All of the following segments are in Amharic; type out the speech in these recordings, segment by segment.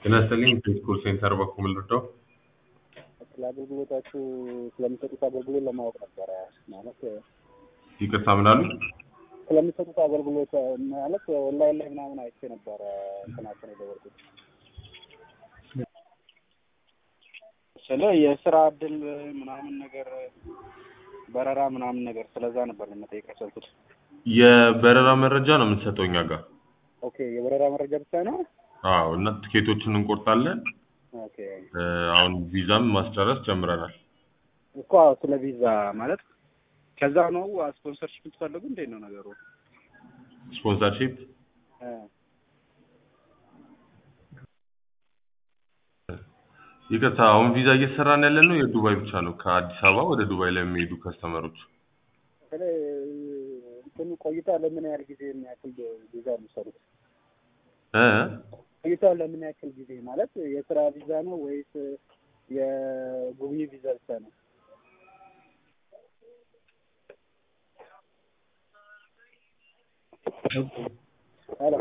ጤና ይስጥልኝ ቴስኮል ሴንተር በኩል ልርዳው? ስለ አገልግሎታችሁ ስለሚሰጡት አገልግሎት ለማወቅ ነበረ። ማለት ይቅርታ ምን አሉ? ስለሚሰጡት አገልግሎት ማለት ኦንላይን ላይ ምናምን አይቼ ነበረ እንትናችን የደወልኩት ስለ የስራ እድል ምናምን ነገር በረራ ምናምን ነገር ስለዛ ነበር ለመጠየቅ ያሰብኩት። የበረራ መረጃ ነው የምንሰጠው እኛ ጋር። ኦኬ የበረራ መረጃ ብቻ ነው? አዎ እና ትኬቶችን እንቆርጣለን። ኦኬ እ፣ አሁን ቪዛም ማስጨረስ ጀምረናል። እኮ ስለ ቪዛ ማለት ከዛ ነው ስፖንሰርሽፕ የምትፈልጉ እንዴት ነው ነገሩ? ስፖንሰርሺፕ እ፣ ይቅርታ፣ አሁን ቪዛ እየሰራን ያለ ነው የዱባይ ብቻ ነው። ከአዲስ አበባ ወደ ዱባይ ላይ የሚሄዱ ከስተመሮች ስለ እንትኑ ቆይታ ለምን ያህል ጊዜ የሚያክል ቪዛ ነው የምትሰሩት? እ ቆይታ ለምን ያክል ጊዜ ማለት የስራ ቪዛ ነው ወይስ የጉብኝት ቪዛ ብቻ ነው? ሄሎ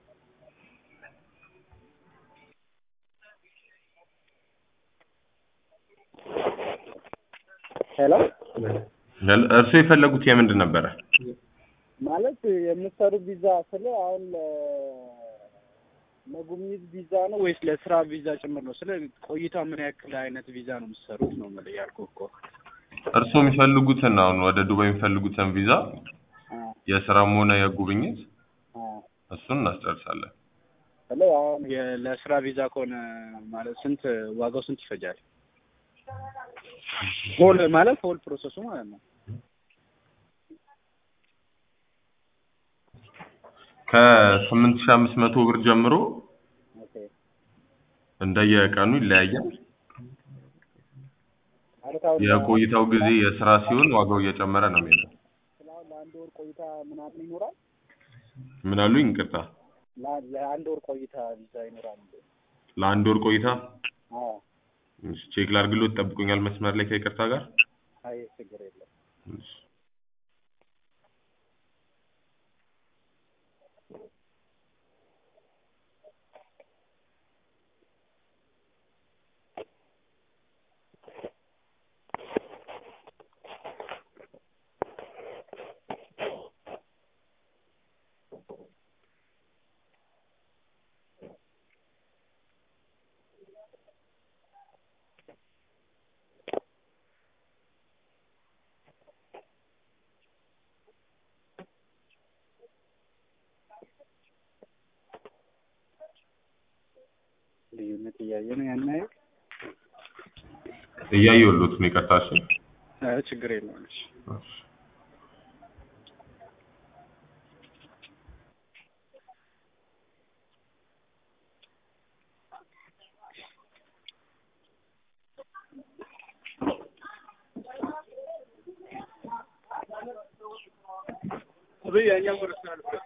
ሄሎ እርስዎ የፈለጉት የምንድን ነበረ? ማለት የምትሰሩት ቪዛ ስለ አሁን ለ- ለጉብኝት ቪዛ ነው ወይስ ለስራ ቪዛ ጭምር ነው? ስለ ቆይታ ምን ያክል አይነት ቪዛ ነው የምትሰሩት ነው የምልህ ያልኩህ እኮ። እርስዎ የሚፈልጉትን አሁን ወደ ዱባይ የሚፈልጉትን ቪዛ አ የስራም ሆነ የጉብኝት አ እሱን እናስጨርሳለን። ስለ አሁን የ- ለስራ ቪዛ ከሆነ ማለት ስንት ዋጋው ስንት ይፈጃል? ሆል ማለት ሆል ፕሮሰሱ ማለት ነው። ከስምንት ሺህ አምስት መቶ ብር ጀምሮ ኦኬ እንደየቀኑ ይለያያል። ማለት አሁን የቆይታው ጊዜ የስራ ሲሆን ዋጋው እየጨመረ ነው የሚሄደው። ስለ አሁን ለአንድ ወር ቆይታ ምናምን ይኖራል? ምን አሉኝ? ይቅርታ፣ ለ- ለአንድ ወር ቆይታ ቪዛ ይኖራል እንዴ? ለአንድ ወር ቆይታ አዎ እሺ፣ ቼክ ላድርግልዎት። ጠብቁኛል መስመር ላይ ከይቅርታ ጋር አይ ችግር የለም። እሺ። ልዩነት እያየ ነው ያን ያህል እያየሁልዎት ነው። ይቅርታ። እሺ። አይ ችግር የለውም። እሺ እሺ። अभी यहाँ पर स्टार्ट कर